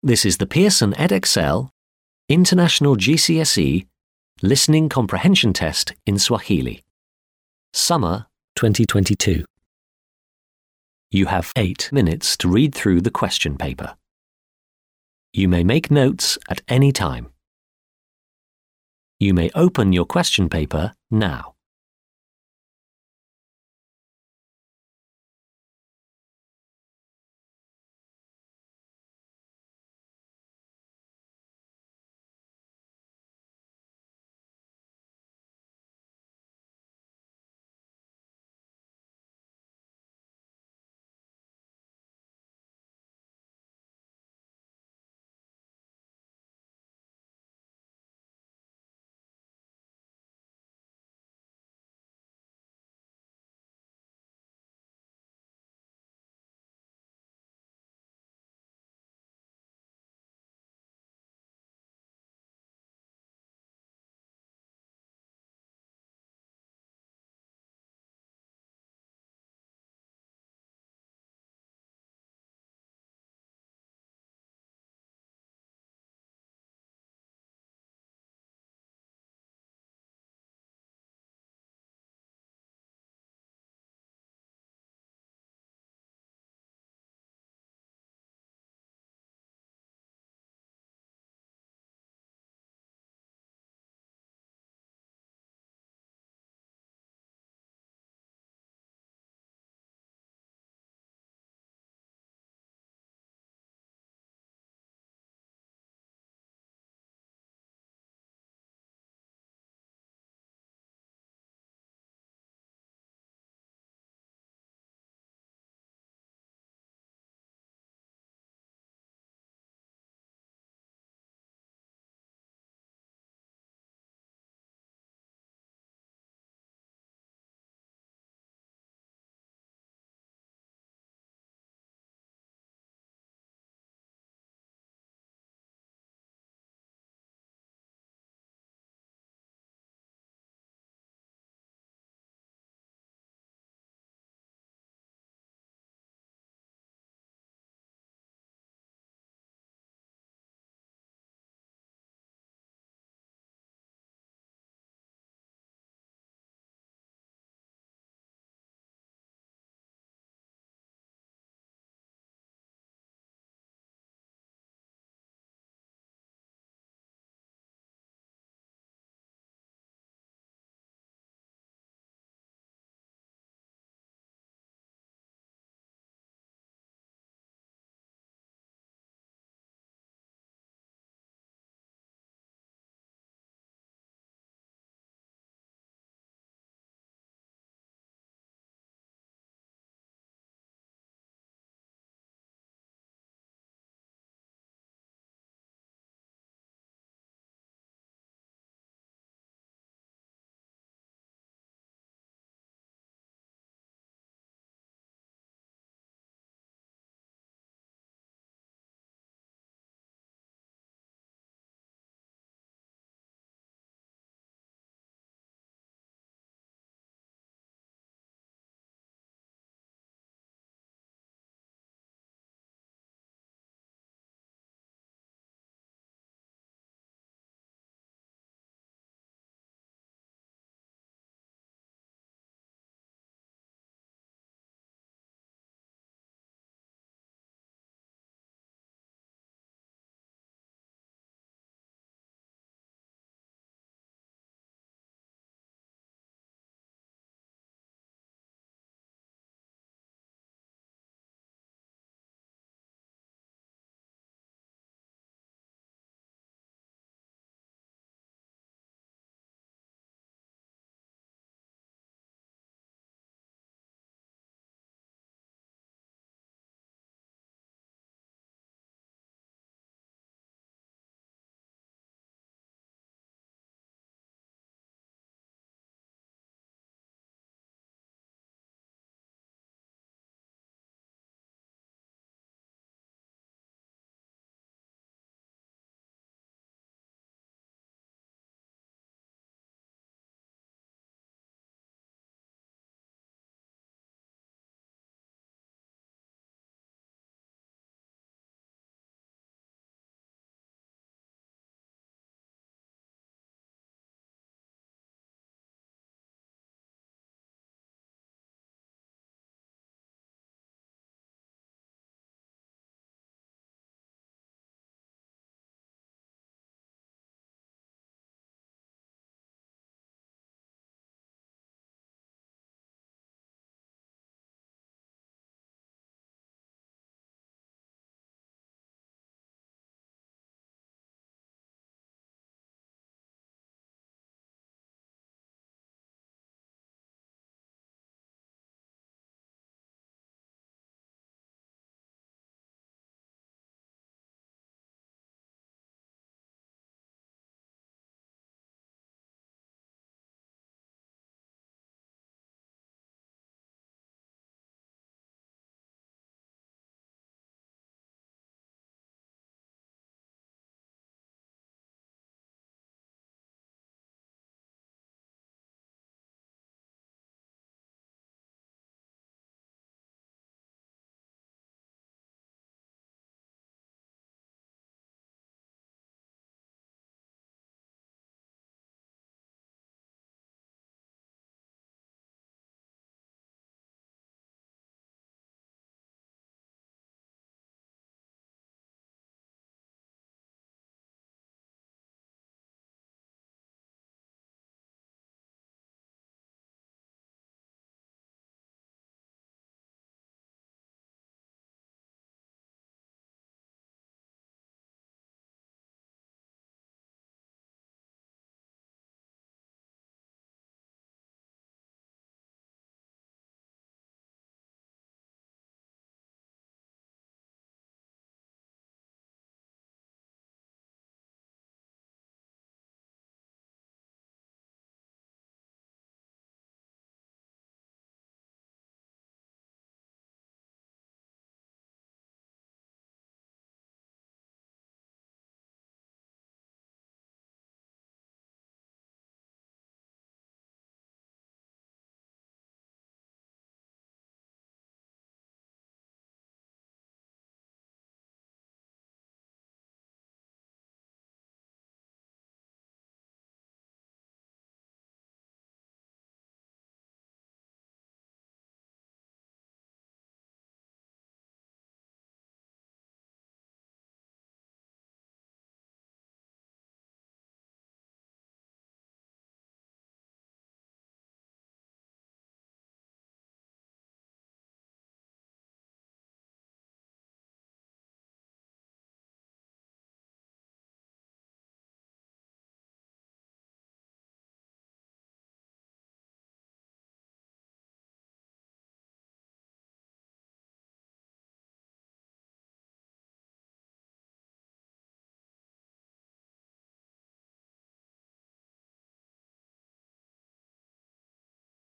This is the Pearson EdXL International GCSE Listening Comprehension Test in Swahili. Summer 2022. You have eight minutes to read through the question paper. You may make notes at any time. You may open your question paper now.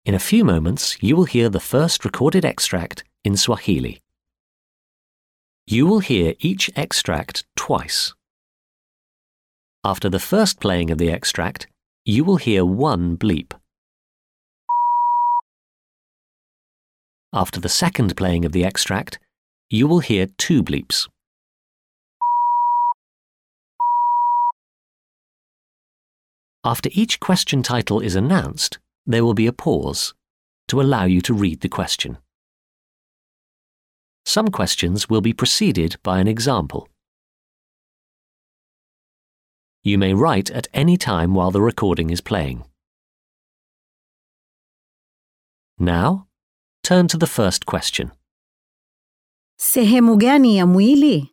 In a few moments, you will hear the first recorded extract in Swahili. You will hear each extract twice. After the first playing of the extract, you will hear one bleep. After the second playing of the extract, you will hear two bleeps. After each question title is announced, there will be a pause to allow you to read the question. Some questions will be preceded by an example. You may write at any time while the recording is playing. Now, turn to the first question. Sehemu gani ya mwili?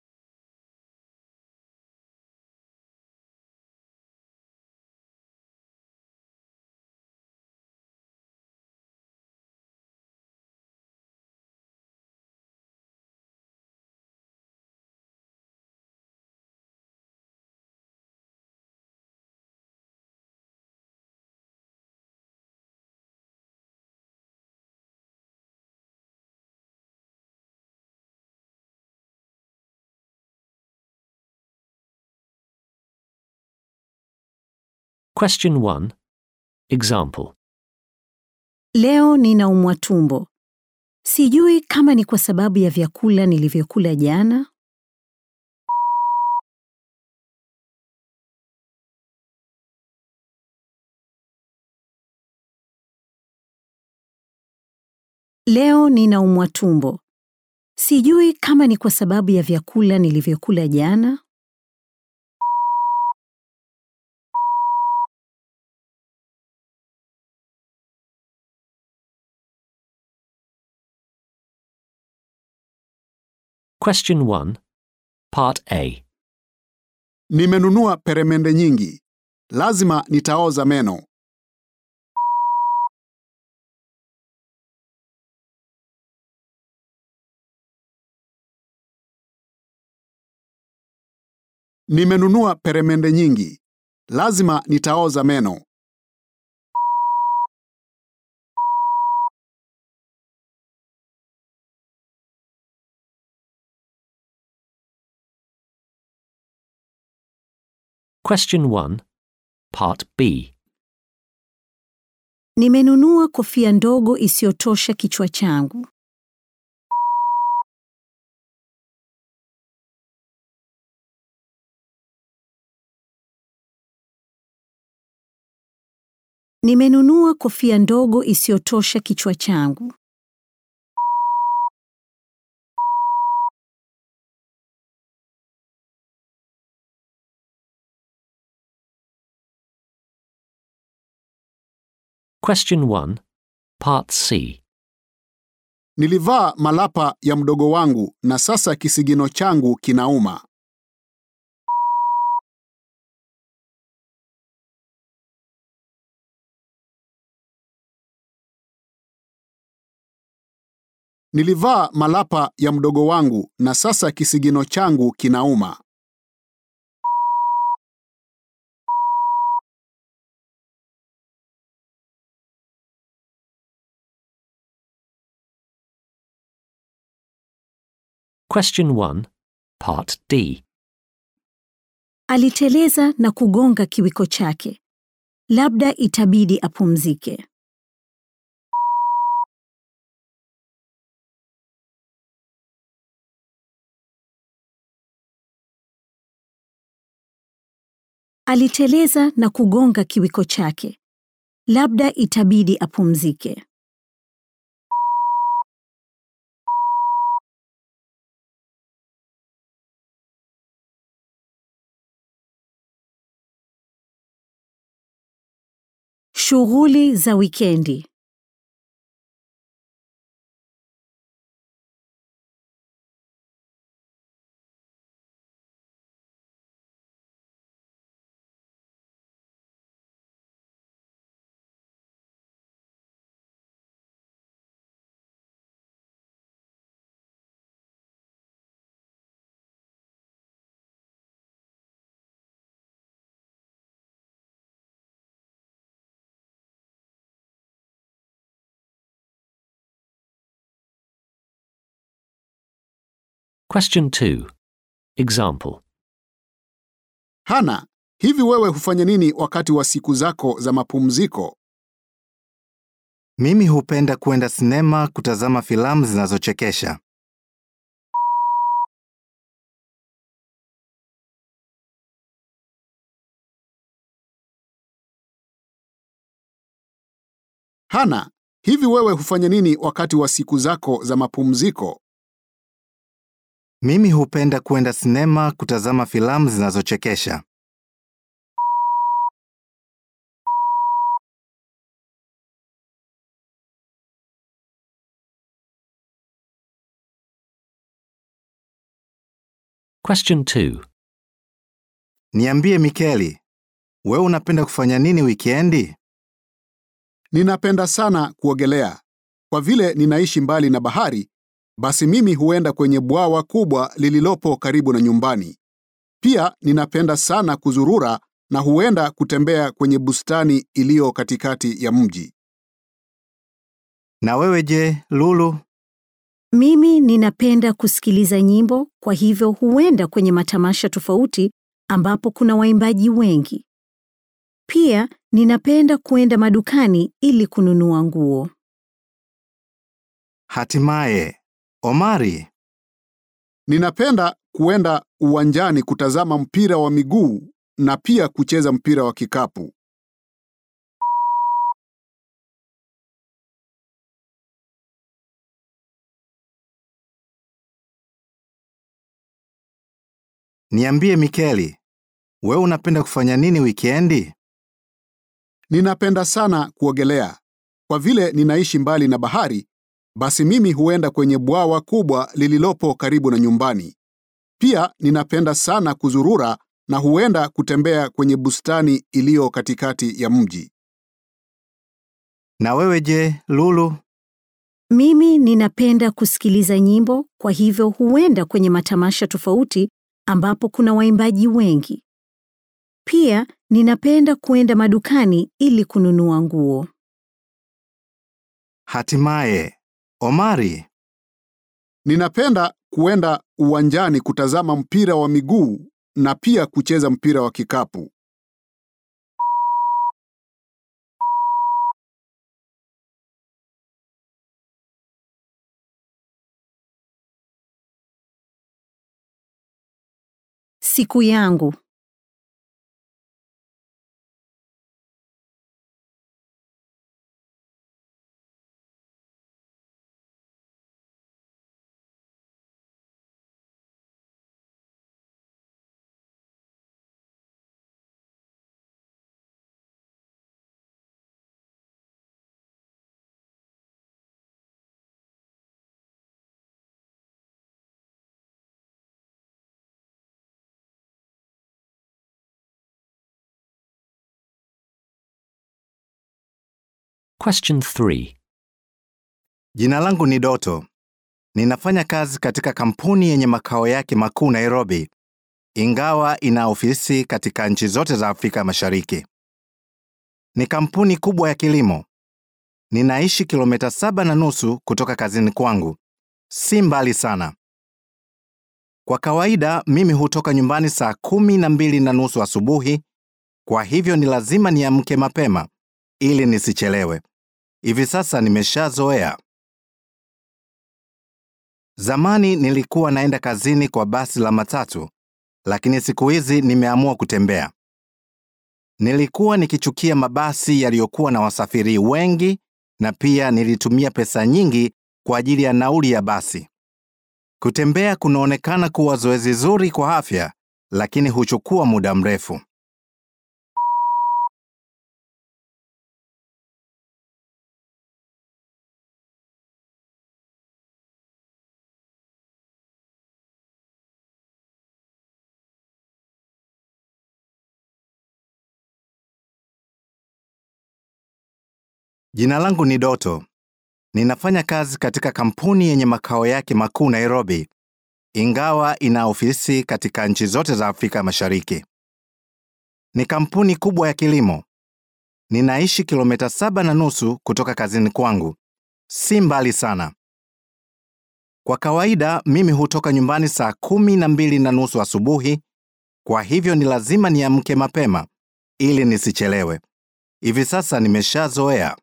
Question 1. Example. Leo ninaumwa tumbo. Sijui kama ni kwa sababu ya vyakula nilivyokula jana. Leo ninaumwa tumbo. Sijui kama ni kwa sababu ya vyakula nilivyokula jana. Question 1. Part A. Nimenunua peremende nyingi. Lazima nitaoza meno. Nimenunua peremende nyingi. Lazima nitaoza meno. Question 1. Part B. Nimenunua kofia ndogo isiyotosha kichwa changu. Nimenunua kofia ndogo isiyotosha kichwa changu. Question 1. Part C. Nilivaa malapa ya mdogo wangu na sasa kisigino changu kinauma. Nilivaa malapa ya mdogo wangu na sasa kisigino changu kinauma. Question 1. Part D. Aliteleza na kugonga kiwiko chake. Labda itabidi apumzike. Aliteleza na kugonga kiwiko chake. Labda itabidi apumzike. Shughuli za wikendi. Question 2. Example. Hana, hivi wewe hufanya nini wakati wa siku zako za mapumziko? Mimi hupenda kwenda sinema kutazama filamu zinazochekesha. Hana, hivi wewe hufanya nini wakati wa siku zako za mapumziko? Mimi hupenda kwenda sinema kutazama filamu zinazochekesha. Question 2. Niambie Mikeli, wewe unapenda kufanya nini wikendi? Ninapenda sana kuogelea. Kwa vile ninaishi mbali na bahari, basi mimi huenda kwenye bwawa kubwa lililopo karibu na nyumbani. Pia ninapenda sana kuzurura na huenda kutembea kwenye bustani iliyo katikati ya mji. Na wewe je, Lulu? Mimi ninapenda kusikiliza nyimbo, kwa hivyo huenda kwenye matamasha tofauti ambapo kuna waimbaji wengi. Pia ninapenda kuenda madukani ili kununua nguo. Hatimaye, Omari, Ninapenda kuenda uwanjani kutazama mpira wa miguu na pia kucheza mpira wa kikapu. niambie Mikeli, wewe unapenda kufanya nini wikendi? Ninapenda sana kuogelea. Kwa vile ninaishi mbali na bahari, basi mimi huenda kwenye bwawa kubwa lililopo karibu na nyumbani. Pia ninapenda sana kuzurura na huenda kutembea kwenye bustani iliyo katikati ya mji. Na wewe je, Lulu? Mimi ninapenda kusikiliza nyimbo, kwa hivyo huenda kwenye matamasha tofauti ambapo kuna waimbaji wengi. Pia ninapenda kuenda madukani ili kununua nguo. Hatimaye, Omari, Ninapenda kuenda uwanjani kutazama mpira wa miguu na pia kucheza mpira wa kikapu. Siku yangu. Question 3. jina langu ni Doto. Ninafanya kazi katika kampuni yenye makao yake makuu Nairobi, ingawa ina ofisi katika nchi zote za Afrika Mashariki. Ni kampuni kubwa ya kilimo. Ninaishi kilomita saba na nusu kutoka kazini kwangu, si mbali sana. Kwa kawaida mimi hutoka nyumbani saa kumi na mbili na nusu asubuhi, kwa hivyo ni lazima niamke mapema ili nisichelewe. Hivi sasa nimeshazoea. Zamani nilikuwa naenda kazini kwa basi la matatu, lakini siku hizi nimeamua kutembea. Nilikuwa nikichukia mabasi yaliyokuwa na wasafiri wengi na pia nilitumia pesa nyingi kwa ajili ya nauli ya basi. Kutembea kunaonekana kuwa zoezi zuri kwa afya, lakini huchukua muda mrefu. Jina langu ni Doto. Ninafanya kazi katika kampuni yenye makao yake makuu Nairobi, ingawa ina ofisi katika nchi zote za Afrika Mashariki. Ni kampuni kubwa ya kilimo. Ninaishi kilomita saba na nusu kutoka kazini kwangu, si mbali sana. Kwa kawaida mimi hutoka nyumbani saa kumi na mbili na nusu asubuhi, kwa hivyo ni lazima niamke mapema ili nisichelewe. Hivi sasa nimeshazoea.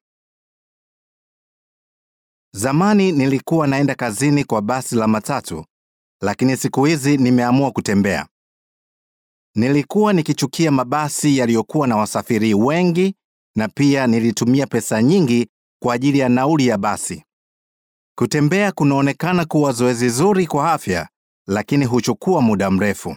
Zamani nilikuwa naenda kazini kwa basi la matatu, lakini siku hizi nimeamua kutembea. Nilikuwa nikichukia mabasi yaliyokuwa na wasafiri wengi na pia nilitumia pesa nyingi kwa ajili ya nauli ya basi. Kutembea kunaonekana kuwa zoezi zuri kwa afya, lakini huchukua muda mrefu.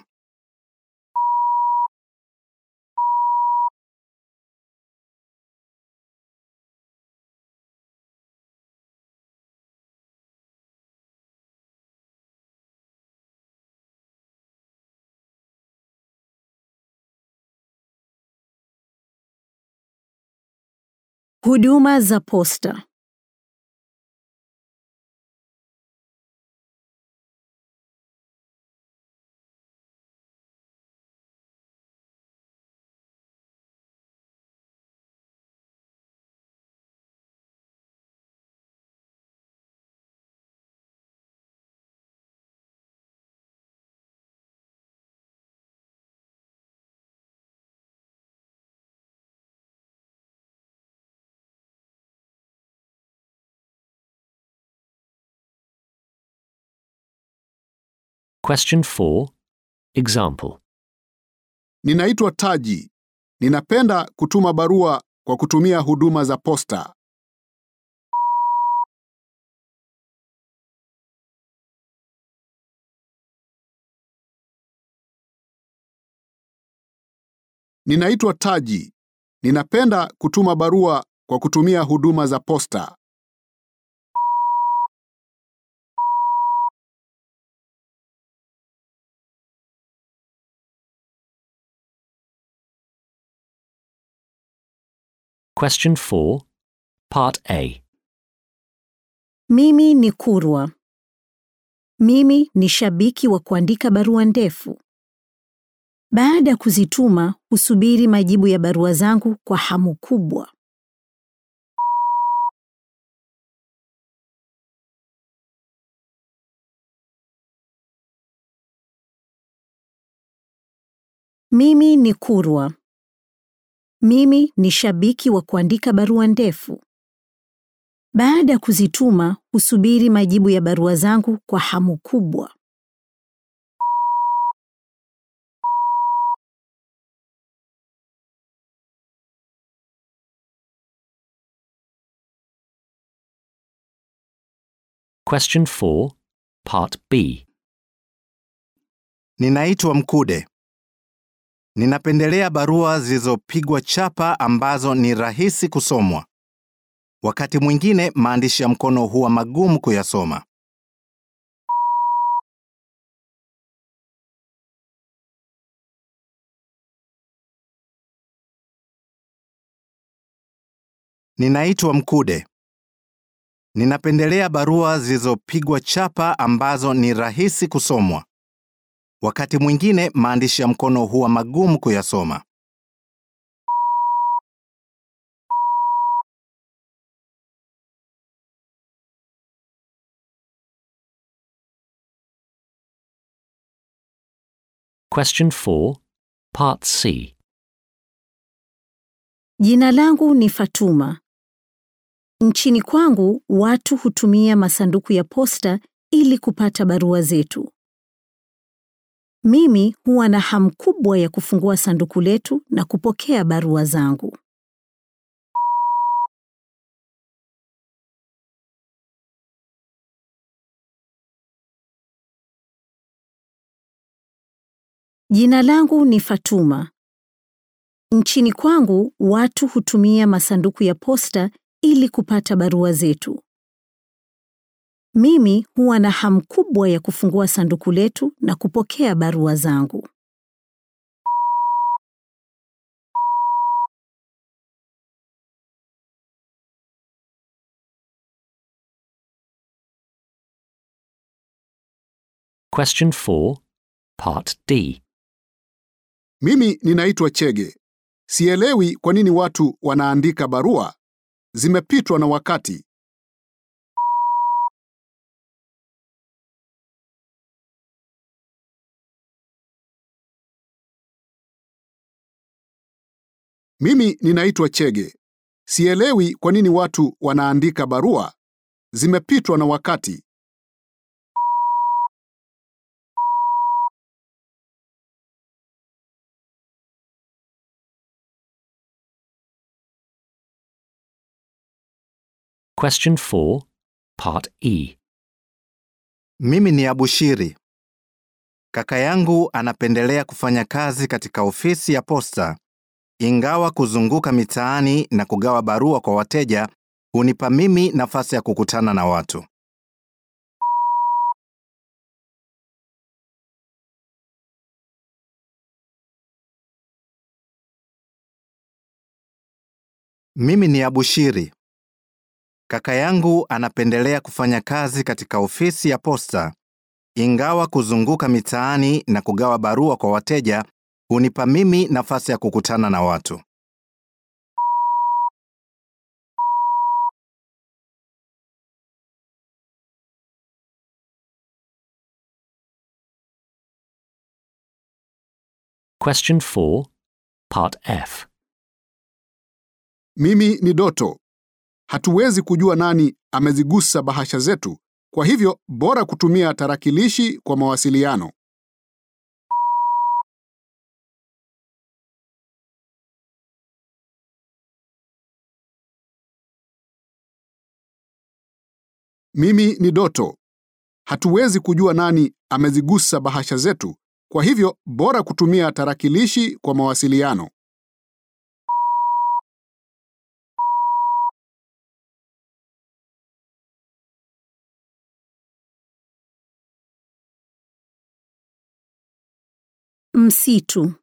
Huduma za posta. Question 4. Example. Ninaitwa Taji. Ninapenda kutuma barua kwa kutumia huduma za posta. Ninaitwa Taji. Ninapenda kutuma barua kwa kutumia huduma za posta. Question 4. Part A. Mimi ni Kurwa. Mimi ni shabiki wa kuandika barua ndefu. Baada ya kuzituma, husubiri majibu ya barua zangu kwa hamu kubwa. Mimi ni Kurwa. Mimi ni shabiki wa kuandika barua ndefu. Baada ya kuzituma, husubiri majibu ya barua zangu kwa hamu kubwa. Question 4. Part B. Ninaitwa Mkude. Ninapendelea barua zilizopigwa chapa ambazo ni rahisi kusomwa. Wakati mwingine maandishi ya mkono huwa magumu kuyasoma. Ninaitwa Mkude. Ninapendelea barua zilizopigwa chapa ambazo ni rahisi kusomwa. Wakati mwingine maandishi ya mkono huwa magumu kuyasoma. Question 4. Part C. Jina langu ni Fatuma. Nchini kwangu watu hutumia masanduku ya posta ili kupata barua zetu. Mimi huwa na hamu kubwa ya kufungua sanduku letu na kupokea barua zangu. Jina langu ni Fatuma. Nchini kwangu watu hutumia masanduku ya posta ili kupata barua zetu. Mimi huwa na hamu kubwa ya kufungua sanduku letu na kupokea barua zangu. Question 4. Part D. Mimi ninaitwa Chege. Sielewi kwa nini watu wanaandika barua. Zimepitwa na wakati. Mimi ninaitwa Chege. Sielewi kwa nini watu wanaandika barua. Zimepitwa na wakati. Question 4, Part E. Mimi ni Abushiri. Kaka yangu anapendelea kufanya kazi katika ofisi ya posta, ingawa kuzunguka mitaani na kugawa barua kwa wateja hunipa mimi nafasi ya kukutana na watu. Mimi ni Abushiri. Kaka yangu anapendelea kufanya kazi katika ofisi ya posta, ingawa kuzunguka mitaani na kugawa barua kwa wateja hunipa mimi nafasi ya kukutana na watu. Question 4, Part F. Mimi ni Doto. Hatuwezi kujua nani amezigusa bahasha zetu, kwa hivyo bora kutumia tarakilishi kwa mawasiliano. Mimi ni Doto. Hatuwezi kujua nani amezigusa bahasha zetu, kwa hivyo bora kutumia tarakilishi kwa mawasiliano. Msitu.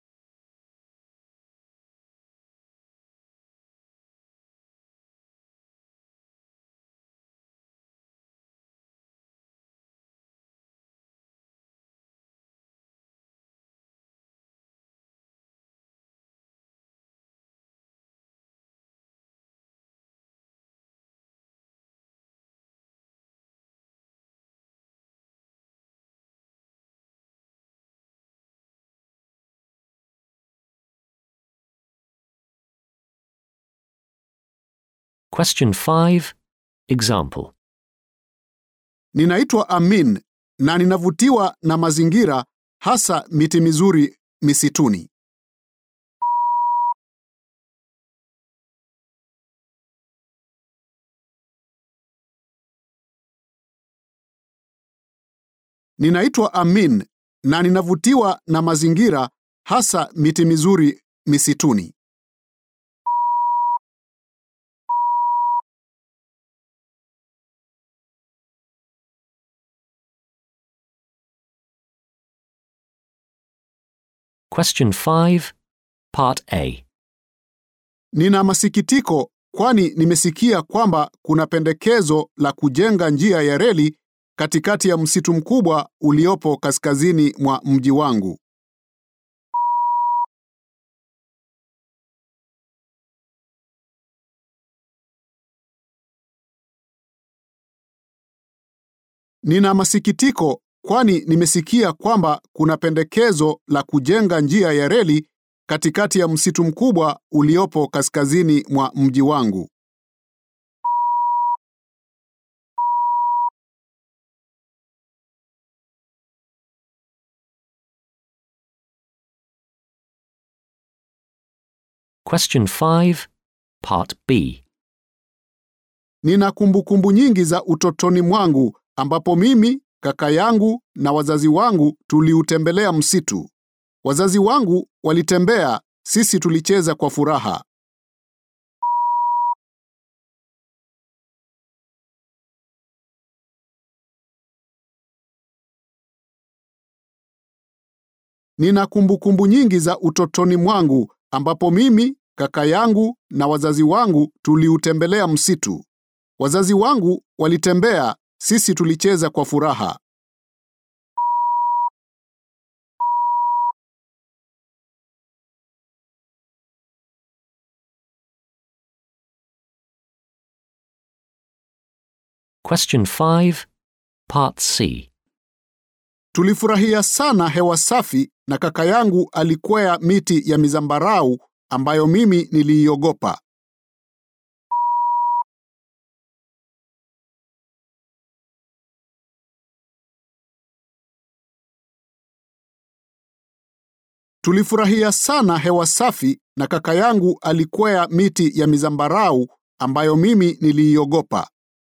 Question 5, Example. Ninaitwa Amin na ninavutiwa na mazingira hasa miti mizuri misituni. Ninaitwa Amin na ninavutiwa na mazingira hasa miti mizuri misituni. Question 5, Part A. Nina masikitiko kwani nimesikia kwamba kuna pendekezo la kujenga njia ya reli katikati ya msitu mkubwa uliopo kaskazini mwa mji wangu. Nina masikitiko kwani nimesikia kwamba kuna pendekezo la kujenga njia ya reli katikati ya msitu mkubwa uliopo kaskazini mwa mji wangu. Question 5, Part B. Nina kumbukumbu nyingi za utotoni mwangu ambapo mimi, kaka yangu na wazazi wangu tuliutembelea msitu. Wazazi wangu walitembea, sisi tulicheza kwa furaha. Nina kumbukumbu nyingi za utotoni mwangu ambapo mimi, kaka yangu na wazazi wangu tuliutembelea msitu. Wazazi wangu walitembea, sisi tulicheza kwa furaha. Question 5, Part C. Tulifurahia sana hewa safi na kaka yangu alikwea miti ya mizambarau ambayo mimi niliiogopa. Tulifurahia sana hewa safi na kaka yangu alikwea miti ya mizambarau ambayo mimi niliiogopa.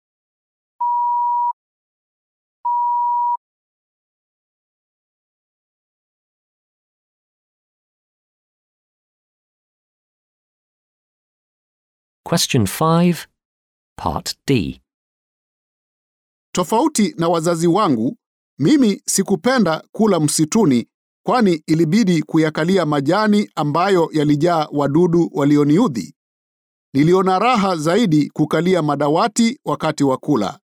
Question 5, Part D. Tofauti na wazazi wangu, mimi sikupenda kula msituni kwani ilibidi kuyakalia majani ambayo yalijaa wadudu walioniudhi. Niliona raha zaidi kukalia madawati wakati wa kula.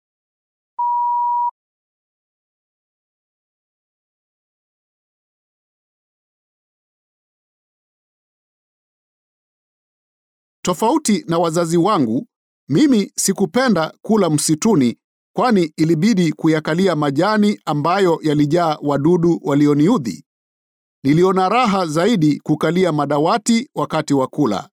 Tofauti na wazazi wangu, mimi sikupenda kula msituni kwani ilibidi kuyakalia majani ambayo yalijaa wadudu walioniudhi. Niliona raha zaidi kukalia madawati wakati wa kula.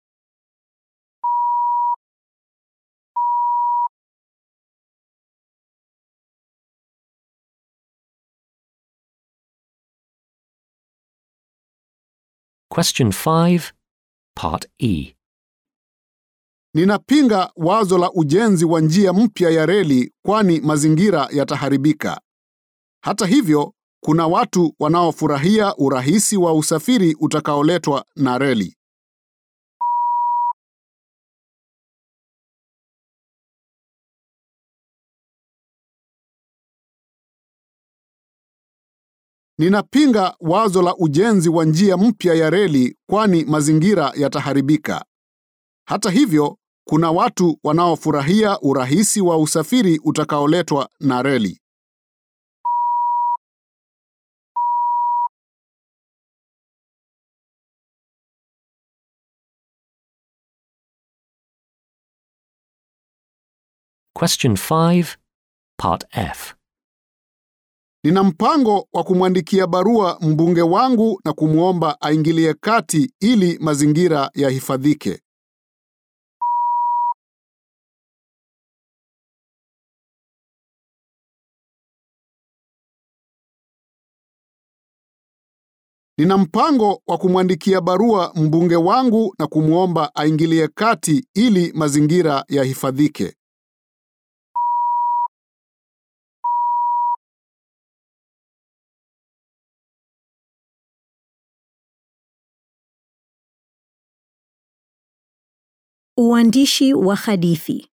Question 5, Part E. Ninapinga wazo la ujenzi wa njia mpya ya reli kwani mazingira yataharibika. Hata hivyo, kuna watu wanaofurahia urahisi wa usafiri utakaoletwa na reli. Ninapinga wazo la ujenzi wa njia mpya ya reli kwani mazingira yataharibika. Hata hivyo, kuna watu wanaofurahia urahisi wa usafiri utakaoletwa na reli. Question 5, Part F. Nina mpango wa kumwandikia barua mbunge wangu na kumwomba aingilie kati ili mazingira yahifadhike. Nina mpango wa kumwandikia barua mbunge wangu na kumwomba aingilie kati ili mazingira yahifadhike. Uandishi wa hadithi.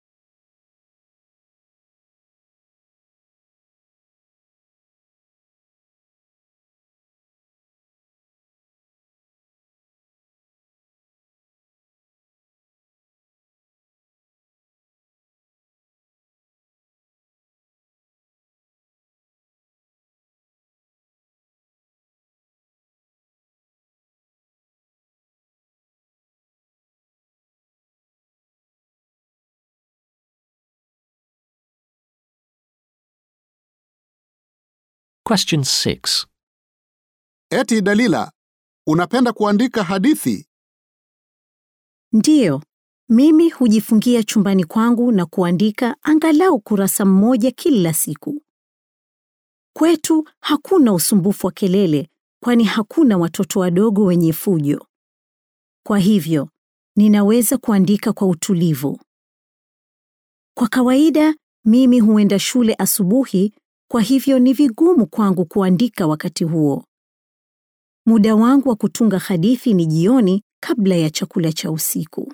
Question 6. Eti Dalila, unapenda kuandika hadithi? Ndiyo, mimi hujifungia chumbani kwangu na kuandika angalau kurasa mmoja kila siku. Kwetu hakuna usumbufu wa kelele, kwani hakuna watoto wadogo wenye fujo. Kwa hivyo, ninaweza kuandika kwa utulivu. Kwa kawaida, mimi huenda shule asubuhi, kwa hivyo ni vigumu kwangu kuandika wakati huo. Muda wangu wa kutunga hadithi ni jioni kabla ya chakula cha usiku.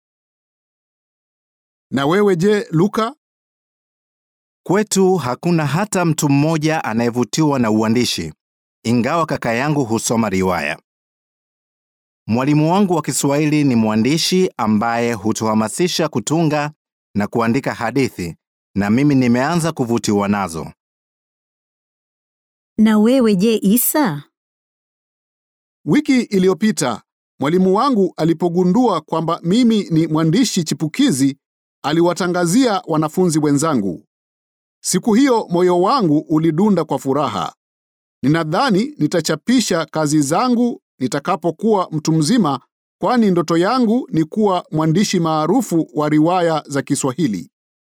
Na wewe je, Luka? Kwetu hakuna hata mtu mmoja anayevutiwa na uandishi, ingawa kaka yangu husoma riwaya. Mwalimu wangu wa Kiswahili ni mwandishi ambaye hutuhamasisha kutunga na kuandika hadithi, na mimi nimeanza kuvutiwa nazo. Na wewe je, Isa? Wiki iliyopita mwalimu wangu alipogundua kwamba mimi ni mwandishi chipukizi, aliwatangazia wanafunzi wenzangu. Siku hiyo moyo wangu ulidunda kwa furaha. Ninadhani nitachapisha kazi zangu nitakapokuwa mtu mzima, kwani ndoto yangu ni kuwa mwandishi maarufu wa riwaya za Kiswahili.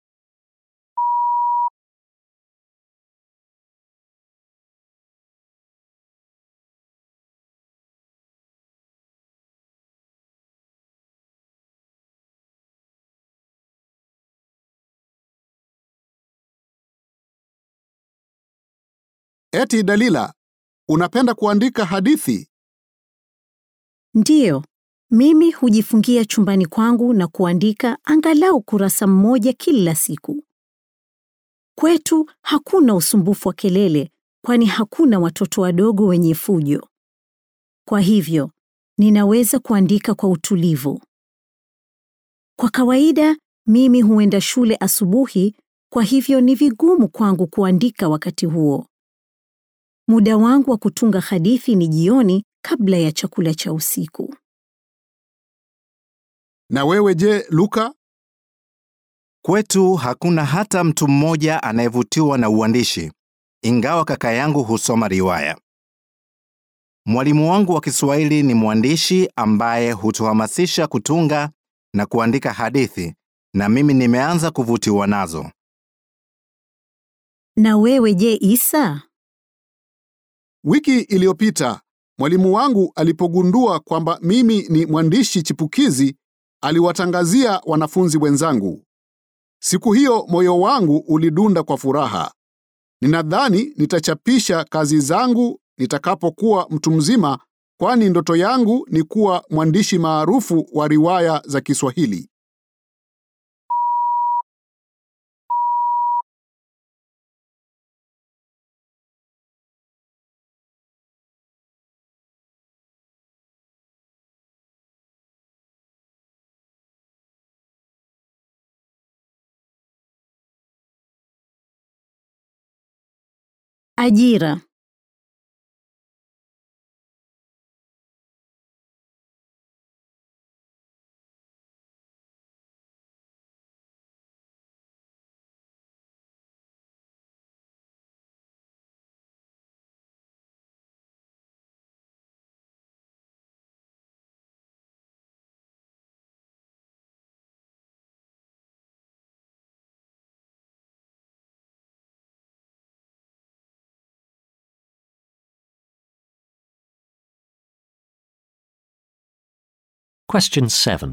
Eti Dalila, unapenda kuandika hadithi? Ndiyo, mimi hujifungia chumbani kwangu na kuandika angalau kurasa mmoja kila siku. Kwetu hakuna usumbufu wa kelele, kwani hakuna watoto wadogo wenye fujo. Kwa hivyo, ninaweza kuandika kwa utulivu. Kwa kawaida, mimi huenda shule asubuhi, kwa hivyo ni vigumu kwangu kuandika wakati huo. Muda wangu wa kutunga hadithi ni jioni kabla ya chakula cha usiku. Na wewe je, Luka? Kwetu hakuna hata mtu mmoja anayevutiwa na uandishi, ingawa kaka yangu husoma riwaya. Mwalimu wangu wa Kiswahili ni mwandishi ambaye hutuhamasisha kutunga na kuandika hadithi, na mimi nimeanza kuvutiwa nazo. Na wewe je, Isa? Wiki iliyopita mwalimu wangu alipogundua kwamba mimi ni mwandishi chipukizi, aliwatangazia wanafunzi wenzangu. Siku hiyo moyo wangu ulidunda kwa furaha. Ninadhani nitachapisha kazi zangu nitakapokuwa mtu mzima, kwani ndoto yangu ni kuwa mwandishi maarufu wa riwaya za Kiswahili. Ajira. Question 7.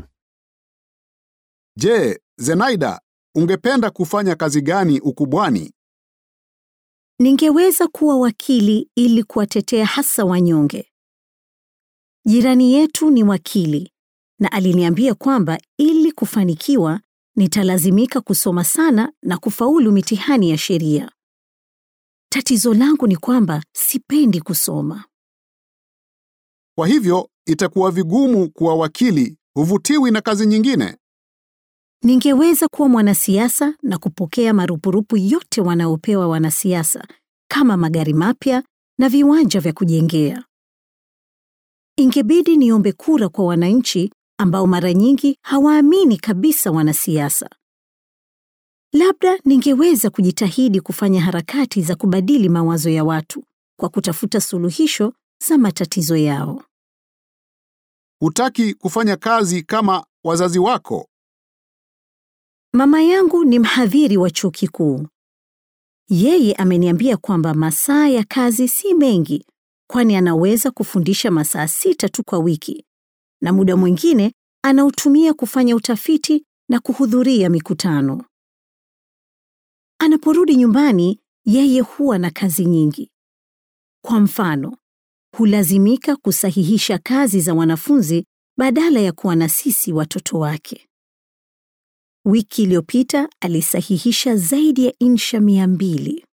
Je, Zenaida, ungependa kufanya kazi gani ukubwani? Ningeweza kuwa wakili ili kuwatetea hasa wanyonge. Jirani yetu ni wakili na aliniambia kwamba ili kufanikiwa nitalazimika kusoma sana na kufaulu mitihani ya sheria. Tatizo langu ni kwamba sipendi kusoma. Kwa hivyo itakuwa vigumu kuwa wakili, huvutiwi na kazi nyingine. Ningeweza kuwa mwanasiasa na kupokea marupurupu yote wanaopewa wanasiasa kama magari mapya na viwanja vya kujengea. Ingebidi niombe kura kwa wananchi ambao mara nyingi hawaamini kabisa wanasiasa. Labda ningeweza kujitahidi kufanya harakati za kubadili mawazo ya watu kwa kutafuta suluhisho za matatizo yao. Hutaki kufanya kazi kama wazazi wako. Mama yangu ni mhadhiri wa chuo kikuu. Yeye ameniambia kwamba masaa ya kazi si mengi, kwani anaweza kufundisha masaa sita tu kwa wiki, na muda mwingine anautumia kufanya utafiti na kuhudhuria mikutano. Anaporudi nyumbani, yeye huwa na kazi nyingi. Kwa mfano, hulazimika kusahihisha kazi za wanafunzi badala ya kuwa na sisi watoto wake. Wiki iliyopita alisahihisha zaidi ya insha mia mbili.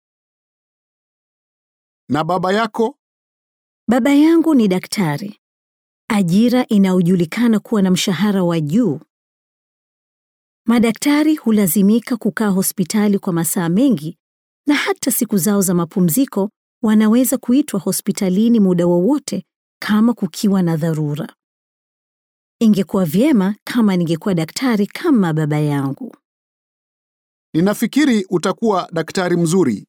Na baba yako? Baba yangu ni daktari, ajira inayojulikana kuwa na mshahara wa juu. Madaktari hulazimika kukaa hospitali kwa masaa mengi, na hata siku zao za mapumziko wanaweza kuitwa hospitalini muda wowote kama kukiwa na dharura. Ingekuwa vyema kama ningekuwa daktari kama baba yangu. Ninafikiri utakuwa daktari mzuri.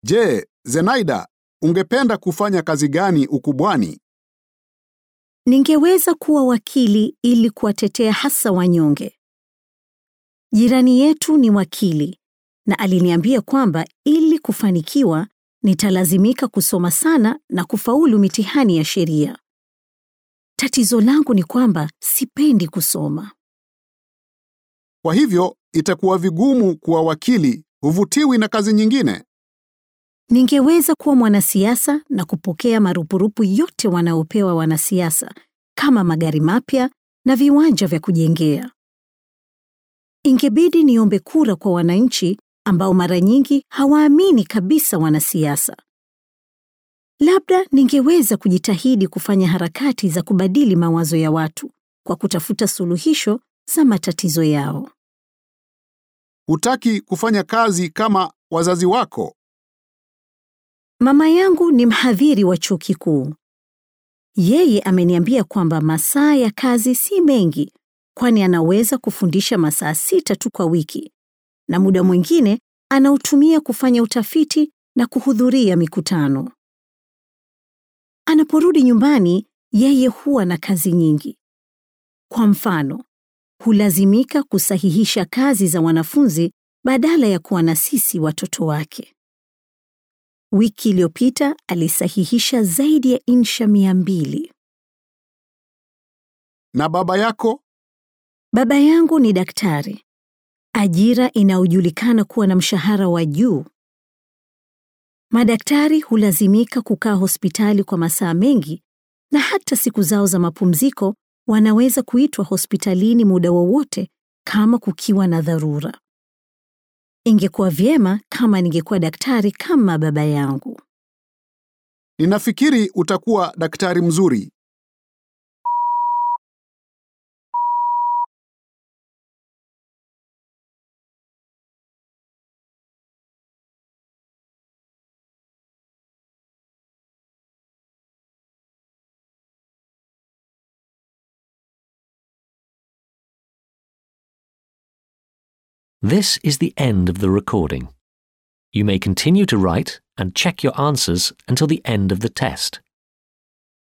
Je, Zenaida, ungependa kufanya kazi gani ukubwani? Ningeweza kuwa wakili ili kuwatetea hasa wanyonge. Jirani yetu ni wakili na aliniambia kwamba ili kufanikiwa nitalazimika kusoma sana na kufaulu mitihani ya sheria. Tatizo langu ni kwamba sipendi kusoma. Kwa hivyo itakuwa vigumu kuwa wakili, huvutiwi na kazi nyingine. Ningeweza kuwa mwanasiasa na kupokea marupurupu yote wanaopewa wanasiasa kama magari mapya na viwanja vya kujengea. Ingebidi niombe kura kwa wananchi ambao mara nyingi hawaamini kabisa wanasiasa. Labda ningeweza kujitahidi kufanya harakati za kubadili mawazo ya watu kwa kutafuta suluhisho za matatizo yao. Hutaki kufanya kazi kama wazazi wako. Mama yangu ni mhadhiri wa chuo kikuu. Yeye ameniambia kwamba masaa ya kazi si mengi, kwani anaweza kufundisha masaa sita tu kwa wiki, na muda mwingine anautumia kufanya utafiti na kuhudhuria mikutano. Anaporudi nyumbani, yeye huwa na kazi nyingi. Kwa mfano, hulazimika kusahihisha kazi za wanafunzi badala ya kuwa na sisi watoto wake. Wiki iliyopita alisahihisha zaidi ya insha mia mbili. Na baba yako? Baba yangu ni daktari, ajira inayojulikana kuwa na mshahara wa juu. Madaktari hulazimika kukaa hospitali kwa masaa mengi na hata siku zao za mapumziko wanaweza kuitwa hospitalini muda wowote kama kukiwa na dharura. Ingekuwa vyema kama ningekuwa daktari kama baba yangu. Ninafikiri utakuwa daktari mzuri. This is the end of the recording. You may continue to write and check your answers until the end of the test.